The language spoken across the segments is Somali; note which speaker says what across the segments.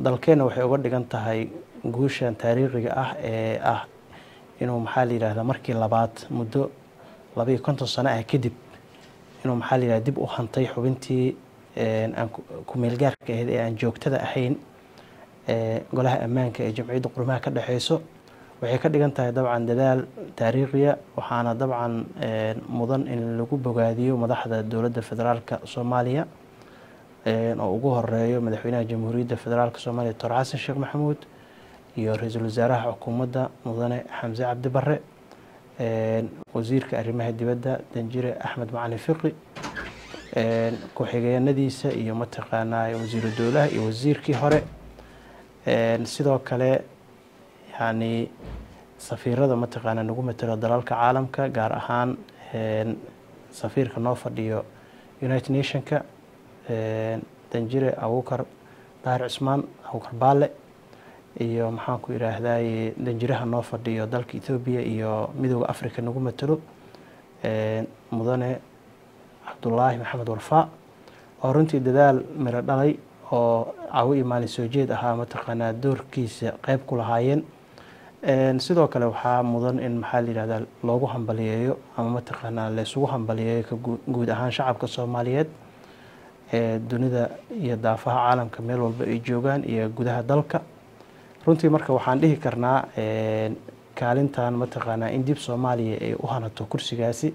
Speaker 1: dalkeenna waxay uga dhigan tahay guushan taariikhiga ah ee ah inuu maxaa la yidhahdaa markii labaad muddo labaiyo konton sano ah kadib inuu maxaa la yidhahda dib u hantay xubintii aan ku-meelgaarka ahayd ee aan joogtada ahayn golaha ammaanka ee jamciyadda qurumaha ka dhexeyso waxay ka dhigan tahay dabcan dadaal taariikhiya waxaana dabcan mudan in lagu bogaadiyo madaxda dowladda federaalka soomaaliya oo ugu horeeyo madaxweynaha jamhuuriyadda federaalk soomaaliya doctor xasan sheekh maxamuud iyo ra-iisul wasaaraha xukuumadda mudane xamse cabdi bare wasiirka arrimaha dibadda danjire axmed macalin fiqi ku-xigeenadiisa iyo mataqaanaa wasiiru dowlaha iyo wasiirkii hore sidoo kale yani safiirada mataqaana nagu matelo dalalka caalamka gaar ahaan safiirka noo fadhiyo united nationka danjire abukar daahir cismaan abukar baale iyo maxaan ku yidhaahdaye danjiraha noo fadhiyo dalka ethoobiya iyo midooda africa nagu matelo mudane cabdulaahi maxamed warfaa oo runtii dadaal miro dhalay oo cawo iyo maalin soo jeed ahaa mataqaanaa doorkiisa qeyb ku lahaayeen sidoo kale waxaa mudan in maxaa la yihahdaa loogu hambaliyeeyo ama mataqaanaa laysugu hambaliyeeyo ka guud ahaan shacabka soomaaliyeed ee dunida iyo daafaha caalamka meel walba ay joogaan iyo gudaha dalka runtii marka waxaan dhihi karnaa kaalintan mataqaanaa in dib soomaaliya ay u hanato kursigaasi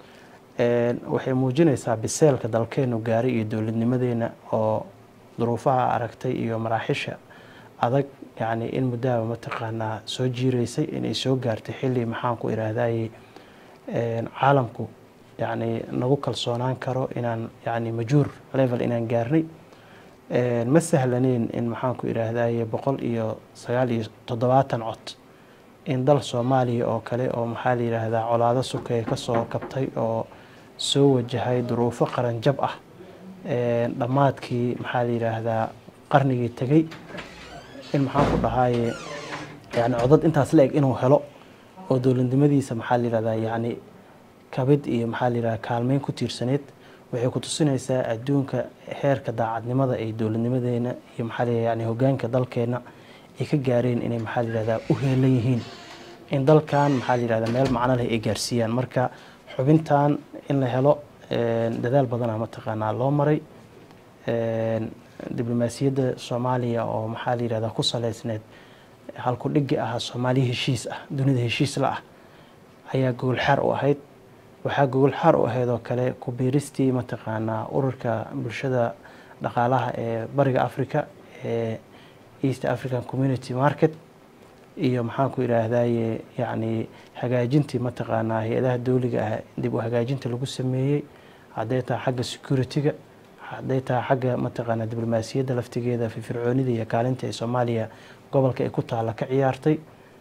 Speaker 1: waxay muujinaysaa biseelka dalkeenu gaaray iyo dowladnimadeena oo duruufaha aragtay iyo maraaxisha adag yacni in muddahaba mataqaanaa soo jiireysay inay soo gaartay xilli maxaan ku idhaahdaye caalamku yacni nagu kalsoonaan karo inaan yacni majuur level inaan gaarnay ma sahlaneyn in maxaan ku idhaahdaye boqol iyo sagaal iyo toddobaatan cod in dal soomaaliya oo kale oo maxaa la yidhaahdaa colaado sukeeye kasoo kabtay oo soo wajahay duruufo qaranjab ah dhammaadkii maxaa la yidhaahdaa qarnigii tegey in maxaan ku dhahaaye yani codad intaas la eg inuu helo oo dowladnimadiisa maxaa la yihahdaa yani kabid iyo maxaa la yihahdaa kaalmeyn ku tiirsaneyd waxay ku tusinaysaa adduunka heerka daacadnimada ay dowladnimadeena iyo maxaa la yani hogaanka dalkeena ay ka gaareen inay maxaa la yihahdaa u heelan yihiin in dalkan maxaa la yihahdaa meel macno leh ay gaarsiiyaan marka xubintan in la helo dadaal badana mataqaanaa loo maray diblomaasiyadda soomaaliya oo maxaa la yihahdaa ku saleysneed halku dhigi ahaa soomaaliya heshiis ah dunida heshiis la ah ayaa gogol xaar u ahayd waxaa gogol xaar u ahayd oo kale ku biiristii mataqaanaa ururka bulshada dhaqaalaha ee bariga africa ee east african community market iyo maxaan ku idhaahdaye yacni hagaajintii mataqaanaa hay-adaha dowliga ah dib u hagaajinta lagu sameeyey hadday tahay xagga security-ga hadday tahay xagga mataqaanaa diblomaasiyadda laftigeeda firfircoonida iyo kaalinta ee soomaaliya gobolka ay ku taalla ka ciyaartay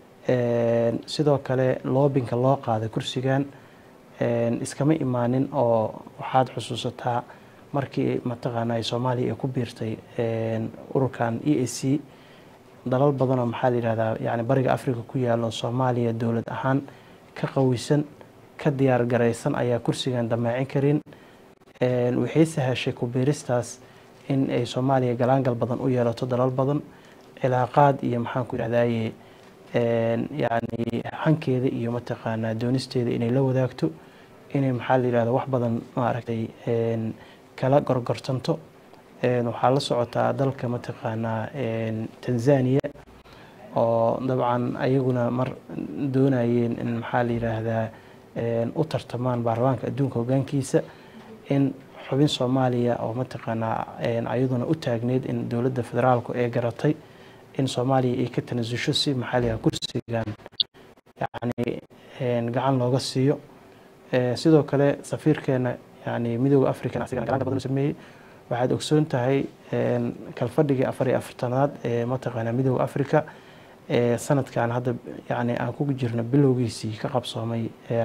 Speaker 1: sidoo kale loobinka loo qaaday kursigan iskama imaanin oo waxaad xusuusataa markii mataqaanaa soomaaliya ay ku biirtay ururkan e a c dalal badanoo maxaa la yihahdaa yani bariga africa ku yaalo soomaaliya dowlad ahaan ka qawisan ka diyaar garaysan ayaa kursigan dameecin karin waxay sahashay ku biiristaas in ay soomaaliya galaangal badan u yeelato dalal badan cilaaqaad iyo maxaan ku idhahdaye yani hankeeda iyo mataqaanaa doonisteeda inay la wadaagto inay maxaa la yihahda wax badan maaragtay kala gorgortanto waxaa la socotaa dalka mataqaanaa tanzania oo dabcan ayaguna mar doonayeen in maxaa la yiraahdaa u tartamaan baarlamaanka adduunka hogaankiisa in xubin soomaaliya oo mataqaanaa ayaduna u taagneyd in dowladda federaalku ee garatay in soomaaliya ay ka tanasusho si maxaa la yihahda kursigan yani gacan looga siiyo sidoo kale safiirkeena yani midooda african asigana gacanta badan u sameeyey waxaad ogsoon tahay kalfadhigii afar iyo afartanaad ee mataqaanaa midooda africa ee sanadkan hadda yani aan ku jirno bilowgiisii ka qabsoomay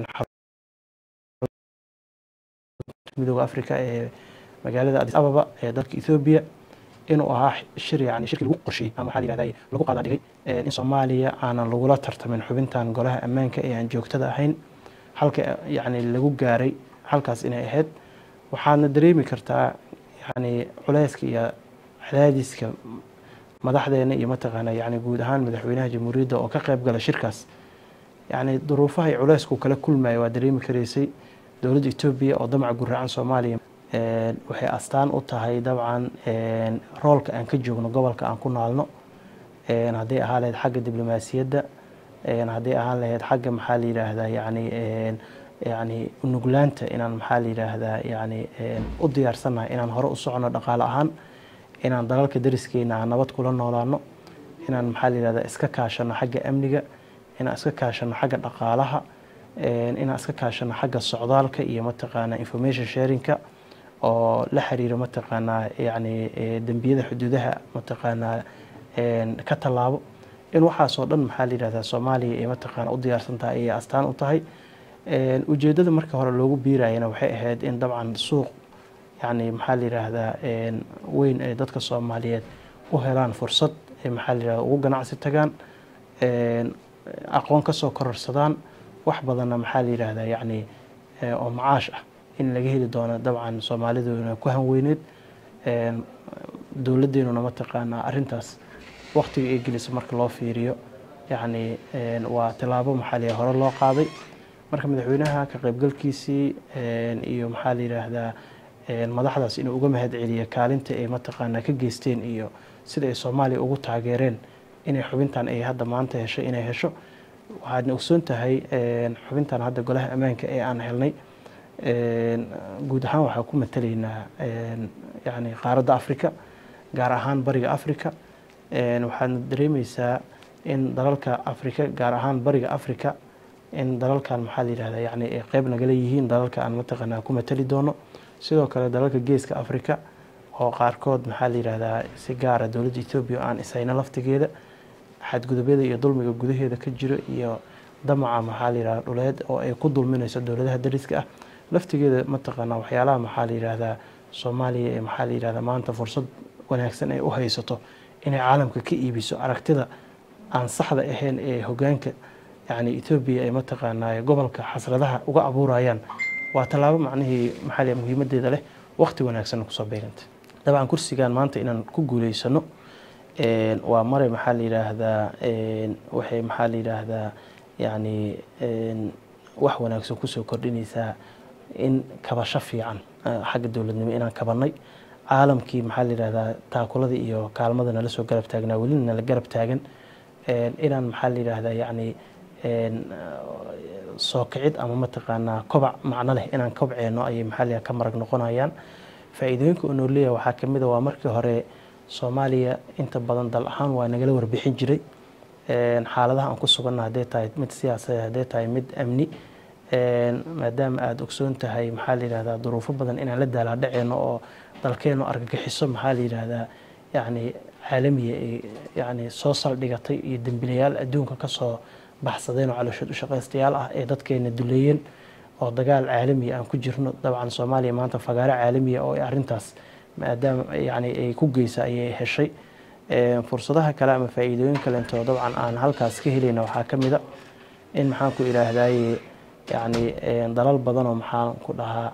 Speaker 1: midooda africa ee magaalada adis ababa ee dalka ethoobia inuu ahaa shir yani shirkii lagu qorsheeyey ama waxaa la yihahda lagu qaada dhigay in soomaaliya aanan lagula tartamin xubintan golaha ammaanka ee aan joogtada ahayn halka yani lagu gaaray halkaas inay ahayd waxaadna dareemi kartaa yani culeyska iyo cadaadiska madaxdeena iyo mataqaana yani guud ahaan madaxweynaha jamhuuriyadda oo ka qayb gala shirkaas yani duruufaha iyo culeysku kala kulmaya waa dareemi karaysay dowladda etoobiya oo damaca guraacan soomaaliya waxay astaan u tahay dabcan roolka aan ka joogno gobolka aan ku naalno hadday ahaan lahayd xagga diblomaasiyadda hadday ahaan lahayd xagga maxaa la yidhaahdaa yani yani unuglaanta inaan maxaa la yidhaahdaa yani u diyaarsannahay inaan hore u socono dhaqaale ahaan inaan dalalka dariskeena aan nabad kula noolaano inaan maxaa la yidhahdaa iska kaashano xagga amniga inaan iska kaashano xagga dhaqaalaha inaan iska kaashano xagga socdaalka iyo mataqaanaa information sharingka oo la xiriira mataqaanaa yani dembiyada xuduudaha mataqaanaa ka tallaabo in waxaasoo dhan maxaa la yidhahdaa soomaaliya ay mataqaana u diyaarsan tahay ayay astaan u tahay ujeeddada marka hore loogu biirayana waxay ahayd in dabcan suuq yani maxaa la yidhaahdaa weyn ay dadka soomaaliyeed u helaan fursad ay maxaa la yidhahda ugu ganacsi tagaan aqoon ka soo kororsadaan wax badanna maxaa la yidhaahdaa yani oo macaash ah in laga heli doono dabcan soomaaliduna ku hanweyneed dowladdeenuna mataqaanaa arrintaas waqtiga ay gelisa marka loo fiiriyo yani waa tilaabo maxaa la hore loo qaaday marka madaxweynaha ka qaybgalkiisii iyo maxaa la yidhaahdaa madaxdaas inuu uga mahad celiyo kaalinta ay mataqaanaa ka geysteen iyo sida ay soomaaliya ugu taageereen inay xubintan ay hadda maanta hesho inay hesho waxaadna ogsoon tahay xubintan hadda golaha ammaanka ee aan helnay guud ahaan waxaa ku matalaynaa yani qaaradda africa gaar ahaan bariga africa waxaadna dareemeysaa in dalalka africa gaar ahaan bariga africa in dalalkan maxaa la yidhahdaa yani ay qeyb nagala yihiin dalalka aan mataqaanaa ku matali doono sidoo kale dalalka geeska africa oo qaarkood maxaa la yidhahdaa si gaara dowladda etoobiya oo aan isayno laftigeeda xadgudubyada iyo dulmiga gudaheeda ka jiro iyo damaca maxaa la yidhahda dhuleed oo ay ku dulminayso dowladaha dariska ah laftigeeda mataqaanaa waxyaalaha maxaa la yidhahdaa soomaaliya ee maxaa la yidhahdaa maanta fursad wanaagsan ay u haysato inay caalamka ka iibiso aragtida aan saxda ahayn ee hogaanka yani etoobiya ay mataqaanaa gobolka xasradaha uga abuurayaan waa tallaabo macnihii maxaa la muhiimadeeda leh waqti wanaagsan kusoo beegantay dabcan kursigan maanta inaan ku guuleysano waa mare maxaa la yidhaahdaa waxay maxaa la yidhaahdaa yani wax wanaagsan kusoo kordhinaysaa in kabasho fiican xagga dowladnimo inaan kabanay caalamkii maxaa la yidhahdaa taakulada iyo kaalmada nala soo garab taagnaa welina nala garab taagan inaan maxaa la yidhaahdaa yani soo kicid ama mataqaanaa kobac macno leh inaan kobceeno ayay maxaa la ka marag noqonayaan faa-iidooyinka oo noo leeyahay waxaa kamid a waa markii hore soomaaliya inta badan dal ahaan waa nagala warbixin jiray xaaladaha aan ku suganna hadday tahay mid siyaasadeed hadday tahay mid amni maadaama aada ogsoon tahay maxaa la yidhahdaa duruufo badan inaan la daalaadhaceeno oo dalkeenu argagixiso maxaa la yidhaahdaa yani caalamiya ay yani soo saldhigatay iyo dembilayaal adduunka kasoo baxsadeen oo calooshood u shaqaystayaal ah ee dadkeena duleeyeen oo dagaal caalamiya aan ku jirno dabcan soomaaliya maanta fagaaro caalamiya oo arrintaas maadaama yani ay ku geysa ayay heshay fursadaha kale ama faa-iidooyin kalento dabcan aan halkaas ka helayna waxaa ka mid a in maxaan ku idhaahdaye yani dalal badan oo maxaan ku dhahaa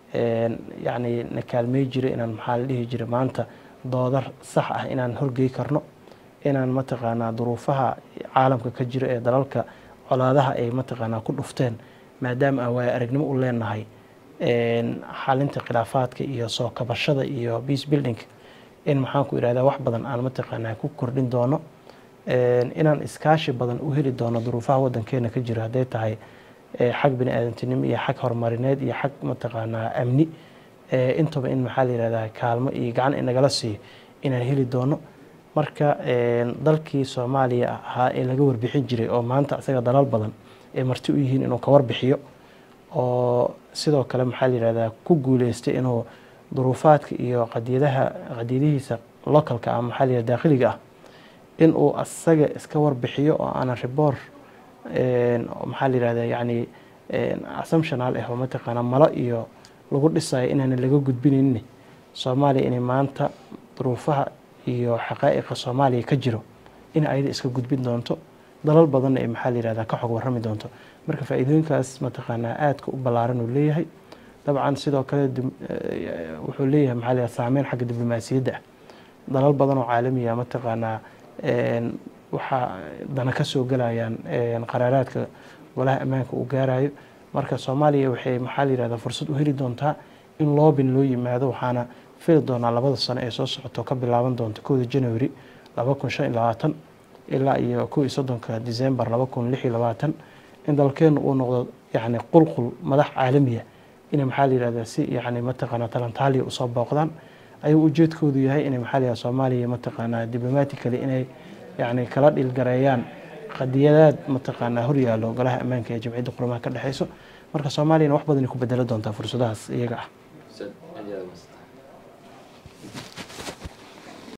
Speaker 1: yani na kaalmey jira inaan maxaa la dhihi jira maanta doodar sax ah inaan horgey karno inaan mataqaanaa duruufaha caalamka ka jira ee dalalka colaadaha ay mataqaanaa ku dhufteen maadaama aan waaya aragnimo u leenahay xalinta khilaafaadka iyo soo kabashada iyo peace building in maxaan ku idhahdaa wax badan aan mataqaanaa ku kordhin doono inaan iskaashi badan u heli doono duruufaha wadankeena ka jira hadday tahay xag bini aadantinimo iyo xag horumarineed iyo xag mataqaanaa amni intaba in maxaa la yihahdaa kaalmo iyo gacan inagala siiyo inaan heli doono marka dalkii soomaaliya ahaa ee laga warbixin jiray oo maanta isaga dalal badan ay marti u yihiin inuu ka warbixiyo oo sidoo kale maxaa la yihahdaa ku guuleystay inuu duruufaadka iyo qadiyadaha qadiyadihiisa localka ah maxaa la yihahda dakhiliga ah inuu asaga iska warbixiyo oo aanan riboor maxaa la yihahdaa yani assumptional ah oo mataqaanaa malo iyo lagu dhisayo inaanan laga gudbinaynin soomaaliya inay maanta duruufaha iyo xaqaa'iqa soomaaliya ka jiro in ayada iska gudbin doonto dalal badanna ay maxaa la yihahdaa ka xog warrami doonto marka faa-iidooyinkaas mataqaanaa aadka u ballaaran uu leeyahay dabcan sidoo kale wuxuu leeyahay maxaa la yihahda saameyn xagga diblomaasiyadda ah dalal badan oo caalamiya mataqaanaa waxaa dana ka soo gelayaan qaraaraadka golaha ammaanka uu gaarayo marka soomaaliya waxay maxaa la yihahdaa fursad u heli doontaa in loobin loo yimaado waxaana fili doonaa labada sano ee soo socoto ka bilaaban doonta kowda january laba kun shan iyo labaatan ilaa iyo kow iyo soddonka december laba kun lix iyo labaatan in dalkeenu uu noqdo yacni qulqul madax caalamiya inay maxaa la yihahdaa si yacni mataqaanaa talantaaliya usoo booqdaan ayuu ujeedkoodu yahay inay maxaa la yihahda soomaaliya mataqaanaa diblomatically inay yacni kala dhilgareeyaan qadiyadaad mataqaanaa horyaallo golaha ammaanka ee jamciyadda qurumaha ka dhexeyso marka soomaaliyana wax badanay ku bedelo doontaa fursadahaas iyaga ah